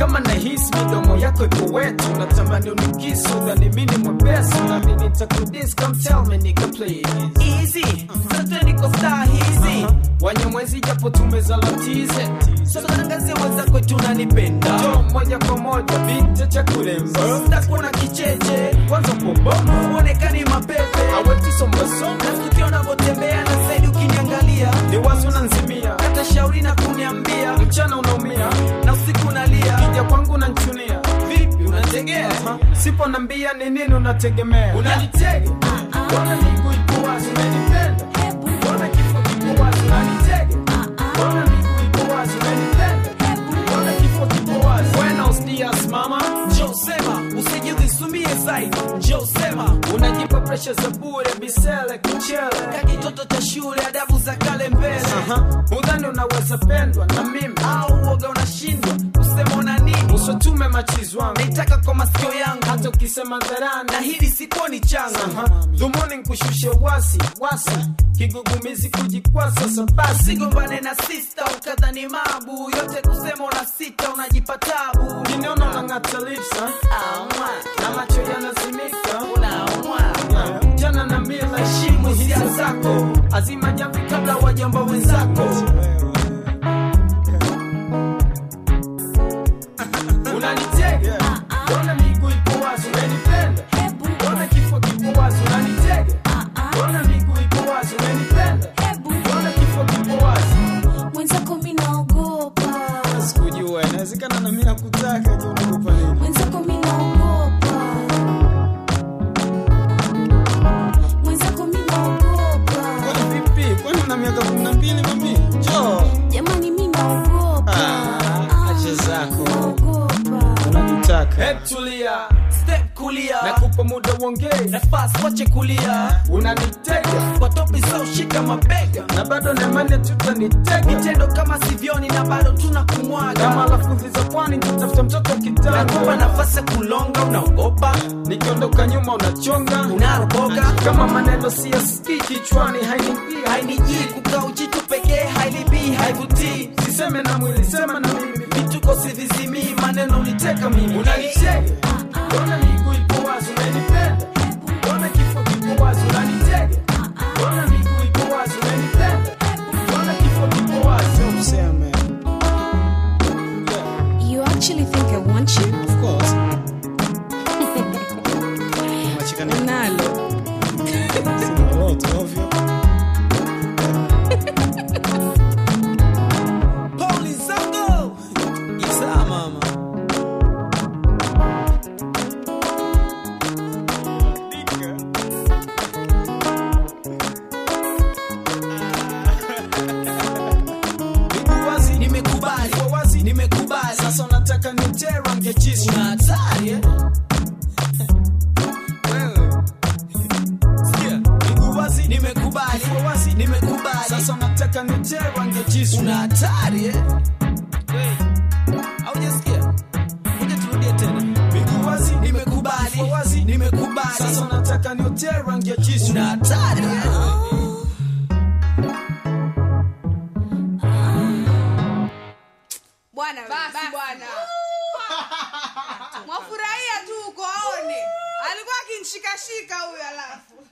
kama nahisi midomo yako iko wetu natamani unikisu dhani mini mwepesi nami nitakudis come tell me nigga please easy sote niko star hizi wanyamwezi japo tumezalatize sasa tangazie wenzako tunanipenda jo moja kwa moja binti cha kuremba sitakuwa na kicheche kwanza poboma uonekani mapepe awetisombasoma nafikio unavyotembea na zaidi ukiniangalia ni wazi unanzimia hata shauri na kuniambia mchana unaumia na usiku nalia kija kwangu nanchunia vipi unategea sipo nambia ni nini unategemea unanitega Mbona miguu iko wazi unanipenda Mbona kifo kiko wazi unanitega Mbona miguu iko wazi unanipenda Mbona kifo kiko wazi Buenos dias mama njoo sema usijidhisumie zaidi njoo sema Unajipa presha za bure bisele kuchele kakitoto cha shule adabu za kale mbele Aha, Udhani unaweza pendwa na mimi au uoga unashindwa kusema una nini Usotume machizi wangu naitaka kwa masikio yangu Hata ukisema dharani na hili sikuoni changa Aha, Dhumuni nkushushe wasi wasi Kigugumizi kujikwasa sabasi sigombane na sista ukadhani mabu yote kusema una sita unajipa tabu Kiniona unang'ata lips ha? Aumwa, Na macho yanazimika unaumwa jana na mila heshimu hisia zako azima jamvi kabla wajamba wenzako unanitega mbona miguu ipo wazi unanipenda mbona kifo kipo wazi unanitega mbona miguu ipo wazi unanipenda mbona kifo kipo wazi mwenzako mi naogopa sikujua inawezekana na mimi nakutaka je unaogopa nini mwenzako mi naogopa mwenzako mi naogopa kwani vipi kwani una miaka kumi na mbili mami njoo jamani mi naogopa Ah, acha zako. naogopa unanitaka hebu tulia step kulia nakupa muda uongee nafasi wache kulia unanitega kwa topi za ushika mabega na bado nemane tutanitega vitendo kama sivyoni na bado tuna kama kumwaga lafudhi za pwani nitatafuta mtoto nakupa kitanda nafasi ya kulonga unaogopa nikiondoka nyuma unachonga unaroboka kama maneno siyasikii kichwani hainiingia hainijii kukaa ujitu pekee hailibii haivutii siseme na mwili sema na mimi vituko sivizimii maneno uniteka mimi unanitega mbona miguu ipo wazi unanipenda mbona kifo kipo wazi unanitega mbona miguu ipo wazi unanipenda mbona kifo kipo wazi useme you actually think i want you of course machikana nalo sina lolote ovyo Poli zango Isa mama miguu wazi nimekubali Ipo wazi nimekubali sasa unataka nitie rangi ya jisu una hatari eh? wewe sikia miguu wazi nimekubali Ipo wazi nimekubali sasa unataka nitie rangi ya jisu una hatari eh? aujasikia kuja turudie tena miguu wazi nimekubali Ipo wazi nimekubali sasa unataka nitie rangi ya jisu una hatari eh? bwana basi bwana mwafurahia tu uko aone alikuwa akinshikashika huyo alafu